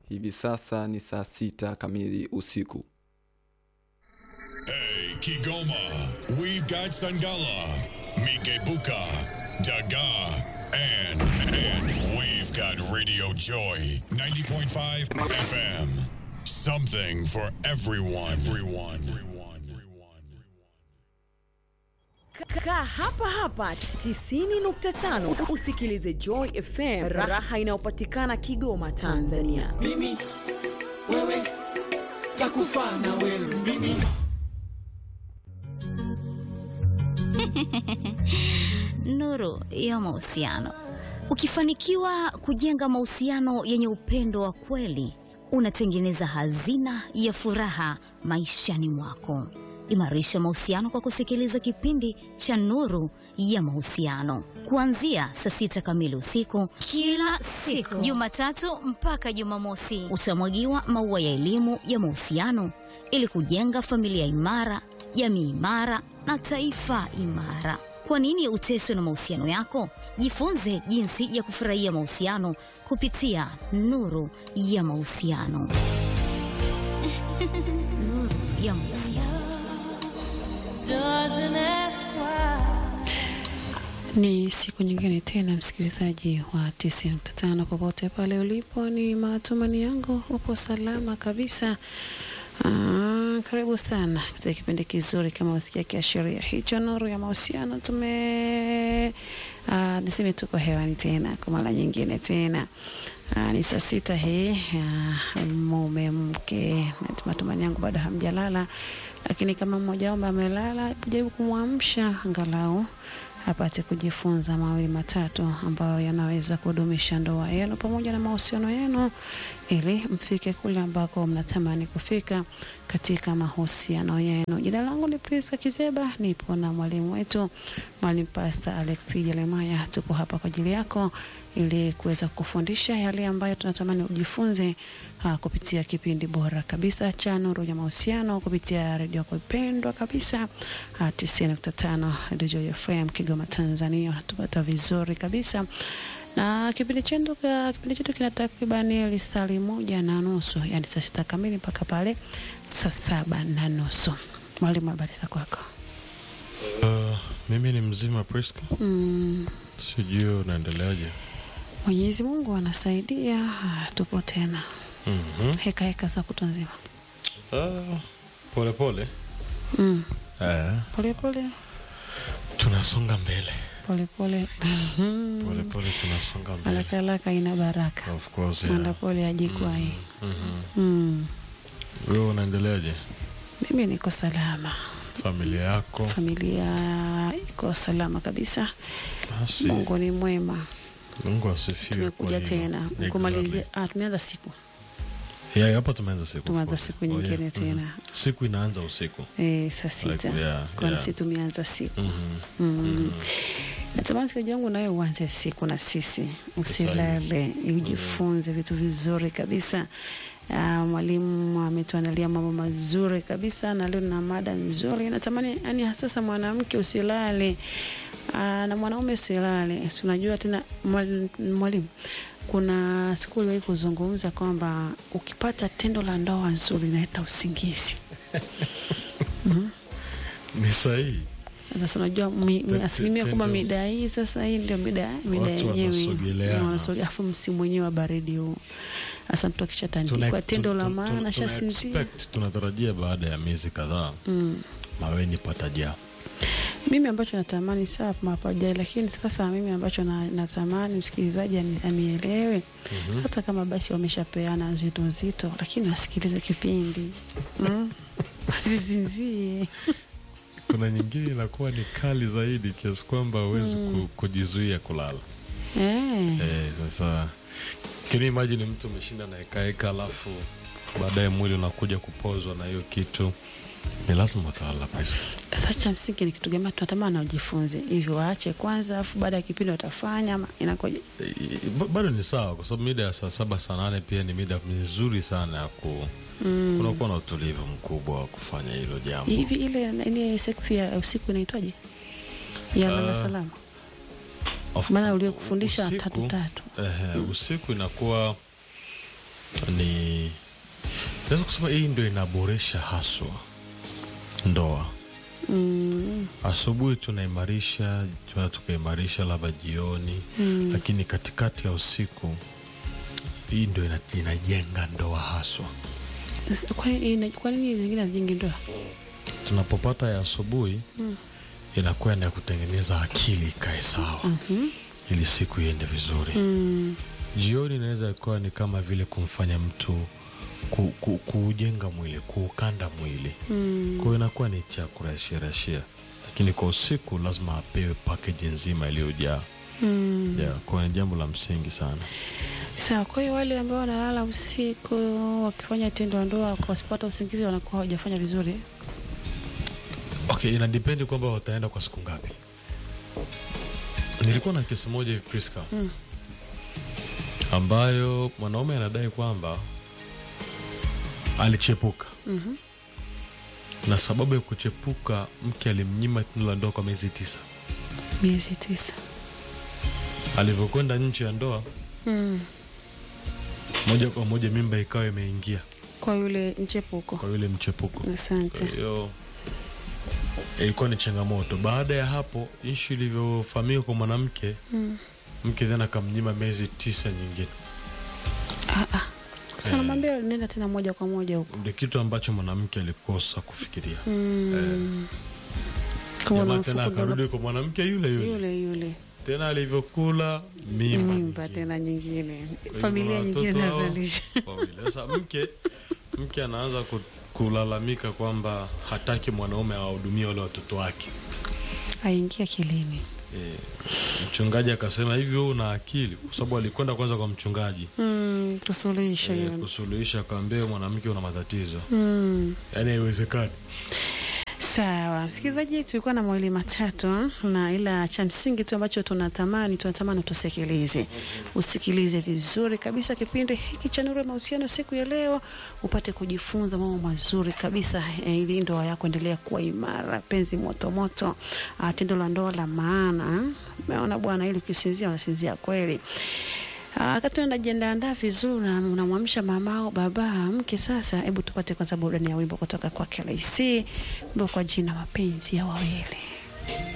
Hivi sasa ni saa sita kamili usiku. Hey, Kigoma, we've got Sangala, Mikebuka, Daga, and, and we've got Radio Joy 90.5 FM. Something for everyone. Everyone. Everyone. Kaa hapa hapa 90.5 usikilize Joy FM, raha inayopatikana Kigoma, Tanzania. mimi wewe takufa na wewe mimi Nuru ya mahusiano. Ukifanikiwa kujenga mahusiano yenye upendo wa kweli, unatengeneza hazina ya furaha maishani mwako. Imarisha mahusiano kwa kusikiliza kipindi cha Nuru ya Mahusiano kuanzia saa sita kamili usiku kila siku, Jumatatu mpaka Jumamosi. Utamwagiwa maua ya elimu ya mahusiano ili kujenga familia imara, jamii imara na taifa imara. Kwa nini uteswe na mahusiano yako? Jifunze jinsi ya kufurahia mahusiano kupitia Nuru ya Mahusiano. Nuru ya Mahusiano. Ni siku nyingine tena, msikilizaji wa 90.5 popote pale ulipo, ni matumani yangu upo salama kabisa. Aa, karibu sana katika kipindi kizuri kama wasikia kiashiria hicho, nuru ya mahusiano. Tume aa, niseme tuko hewani tena kwa mara nyingine tena. Aa, ni saa sita hii, aa, mume mke, matumani yangu bado hamjalala, lakini kama mmoja wao amelala, jaribu kumwamsha angalau apate kujifunza mawili matatu ambayo yanaweza kudumisha ndoa yenu pamoja na mahusiano yenu ili mfike kule ambako mnatamani kufika katika mahusiano yenu. Jina langu ni Priska Kizeba, nipo na mwalimu wetu mwalimu Pastor Alex Jeremiah. Tuko hapa kwa ajili yako ili kuweza kufundisha yale ambayo tunatamani ujifunze uh, kupitia kipindi bora kabisa cha Nuru ya Mahusiano kupitia redio yako ipendwa kabisa uh, 90.5 Radio FM Kigoma, Tanzania. Unatupata vizuri kabisa na kipindi chetu kipindi chetu kina takribani lisali moja na nusu, yani saa sita kamili mpaka pale saa saba na nusu. Mwalimu, habari za kwako? Uh, mimi ni mzima Priska, Mm, sijui unaendeleaje? Mwenyezi Mungu anasaidia, ah, tupo tena Mhm. heka heka za kutwa nzima. Ah, pole pole. Mm, Eh, pole pole tunasonga mbele pole pole pole pole, tunasonga mbele. haraka haraka ina baraka, Of course, mwenda yeah. pole ajikwai. Mhm. Mm. Wewe unaendeleaje? Mimi niko salama, Familia yako? familia iko salama kabisa. Basi, Mungu ni mwema. Mungu asifiwe. Tumekuja kwa hilo. tena Exactly. kumalizia. Ah, tumeanza siku Yeah, hapa tumeanza siku. of tumeanza course. siku Oh, nyingine yeah. tena Mhm. Siku inaanza usiku. eh, saa sita Like, yeah, kwani yeah. si tumeanza siku Mhm. mm. Natamani siku yangu nawe uanze siku na sisi, usilale, ujifunze vitu vizuri kabisa. Uh, mwalimu ametuandalia mambo mazuri kabisa, na leo na mada nzuri. Natamani yani, hasasa mwanamke usilale, uh, na mwanaume usilale. Si unajua tena mwal- mwalimu, kuna siku uliwahi kuzungumza kwamba ukipata tendo la ndoa nzuri inaleta usingizi. Ni sahihi. Sasa unajua mi- mi- Te- asilimia te- kubwa tendo- mida hii sasa, hii ndio mida mida Watu yenyewe wanasogeleana. Na wanasogea, afu msimu wenyewe wa baridi huu. Sasa mtu akishatandikwa Tuna- tendo la tun- tun- maana tuna shasinzia. expect, tunatarajia baada ya miezi kadhaa Mm. maweni patajaa. Mimi ambacho natamani saa mapajai, lakini sasa mimi ambacho na, natamani msikilizaji ani- anielewe hata kama basi wameshapeana nzito nzito, lakini wasikilize kipindi mm. Wasisinzie. Kuna nyingine inakuwa ni kali zaidi kiasi kwamba huwezi ku, kujizuia kulala. eh. Eh, sasa can you imagine mtu umeshinda na hekaheka alafu baadaye mwili unakuja kupozwa na hiyo kitu, ni lazima utalala pesa. Sasa cha msingi ni kitu gani tunatamani wajifunze hivyo, waache kwanza, afu baada ya kipindi watafanya ama inakoje? Eh, ba- bado ni sawa kwa sababu mida ya saa saba saa nane pia ni mida mizuri sana ya ku Mm. kunakuwa na utulivu mkubwa wa kufanya hilo jambo. Hivi ile ile seksi ya usiku inaitwaje? Ya lala Ah, salama. Of- Maana uliokufundisha usiku- tatu tatu. Ehe, usiku inakuwa ni naweza kusema hii ndio inaboresha haswa ndoa Mm. asubuhi tunaimarisha tuna tukaimarisha labda jioni mm. lakini katikati ya usiku hii ndio ina- inajenga ndoa haswa Sasa, Kwa nini kwa nini zingine hazijengi ndoa? tunapopata ya asubuhi mm. inakuwa ni ya kutengeneza akili ikae sawa Mhm. ili siku iende vizuri Mm. jioni inaweza ikuwa ni kama vile kumfanya mtu ku, ku, kuujenga mwili kuukanda mwili Mm. kwa hiyo inakuwa ni cha kurashirashia lakini kwa usiku lazima apewe pakeji nzima iliyojaa Mm. yeah, kwa hiyo ni jambo la msingi sana Sawa, kwa hiyo wale ambao wanalala usiku wakifanya tendo la ndoa wasipata usingizi wanakuwa hawajafanya vizuri. okay inadependi kwamba wataenda kwa siku ngapi nilikuwa na kesi moja hivi Priska Mm. ambayo mwanaume anadai kwamba alichepuka Mhm. na sababu ya kuchepuka mke alimnyima tendo la ndoa kwa miezi tisa Miezi tisa. alivyokwenda nje ya ndoa Mm. moja kwa moja mimba ikawa imeingia Kwa yule mchepuko. kwa yule mchepuko Asante. Kwa hiyo ilikuwa ni changamoto. Baada ya hapo, ishu ilivyofahamika kwa mwanamke Mm. mke tena akamnyima miezi tisa nyingine. Ah, ah. Sasa Eh. namwambia nenda tena moja kwa moja huko. Ndio kitu ambacho mwanamke alikosa kufikiria. Mm. Kama Jamaa unamfukuza tena akarudi kwa mwanamke yule yule, yule yule tena alivyokula mimba, mimba nyingine. tena nyingine, Kwa hiyo familia kuna nyingine watoto hao nazalisha. wawili. Sasa mke mke anaanza ku- kulalamika kwamba hataki mwanaume awahudumie wale watoto wake. Aingia kilini. E, mchungaji akasema hivi, wewe una akili? Kwa sababu alikwenda kwanza kwa mchungaji Mm, kusuluhisha e, hiyo. kusuluhisha, akaambia "Wewe mwanamke una matatizo, Mm. yaani haiwezekani. Sawa, msikilizaji, tulikuwa na mawili matatu, na ila cha msingi tu ambacho tunatamani tunatamani tusikilize, usikilize vizuri kabisa kipindi hiki cha Nuru ya Mahusiano siku ya leo, upate kujifunza mambo mazuri kabisa eh, ili ndoa yako endelea kuwa imara, penzi moto moto, ah, tendo la ndoa la maana. Umeona bwana, ili ukisinzia unasinzia kweli. Ah, Wakati unajiandaandaa vizuri na unamwamsha mamao baba mke, sasa hebu tupate kwanza burudani ya wimbo kutoka kwa KLC, wimbo kwa jina mapenzi ya wawili.